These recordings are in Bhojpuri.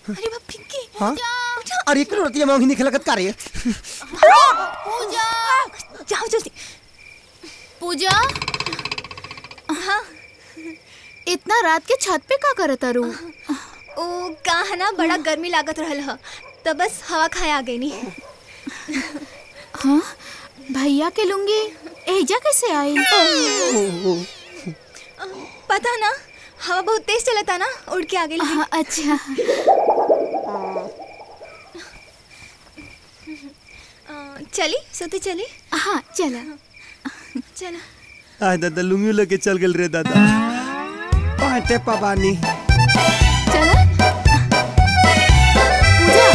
अरे बाप पिंकी हाँ अरे एक रोटियां मांगी नहीं खिलकत का रे पूजा जाओ जल्दी पूजा हाँ इतना रात के छत पे का करत रू ओ कहा ना बड़ा गर्मी लागत रहल ह तब बस हवा खाए आ गई नी हाँ भैया के लुंगी एजा कैसे आई पता ना हवा बहुत तेज चलता ना उड़ के आ गई हाँ, अच्छा अ, चली सोते चली हाँ चला चला आय दादा लुंगी लेके चल गेल रे दादा पाटे पबानी चला पूजा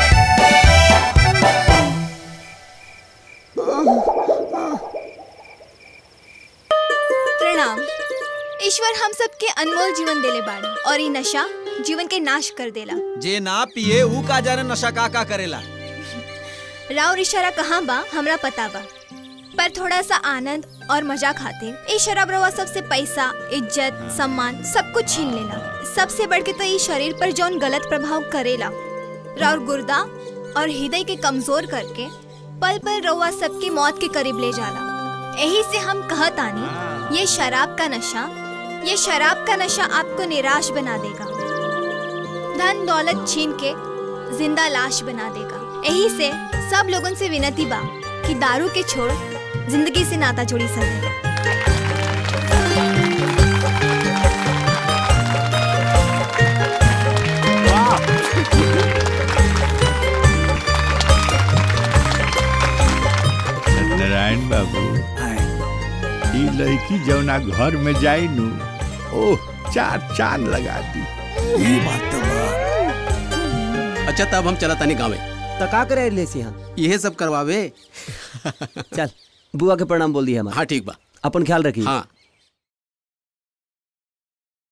प्रणाम ईश्वर हम सबके अनमोल जीवन देले बाड़ी और ये नशा जीवन के नाश कर देला जे ना पिए ऊ का जाने नशा का का करेला राव इशारा कहाँ बा हमरा पता बा पर थोड़ा सा आनंद और मजा खाते ये शराब रवा सबसे पैसा इज्जत सम्मान सब कुछ छीन लेला सबसे बढ़ के तो ये शरीर पर जौन गलत प्रभाव करेला राव गुर्दा और हृदय के कमजोर करके पल पल रवा सबकी मौत के करीब ले जाला यही से हम कहतानी ये शराब का नशा ये शराब का नशा आपको निराश बना देगा धन दौलत छीन के जिंदा लाश बना देगा यही से सब लोगों से विनती बा कि दारू के छोड़ जिंदगी से नाता जोड़ी सके नारायण बाबू ई लड़की जौना घर में जाई नु ओह चार चांद लगा दी ई बात तो बा अच्छा तब हम चला तानी गाँवे तो का करे ले सी हाँ यही सब करवावे चल बुआ के प्रणाम बोल दिया हमारा हाँ ठीक बा अपन ख्याल रखिए हाँ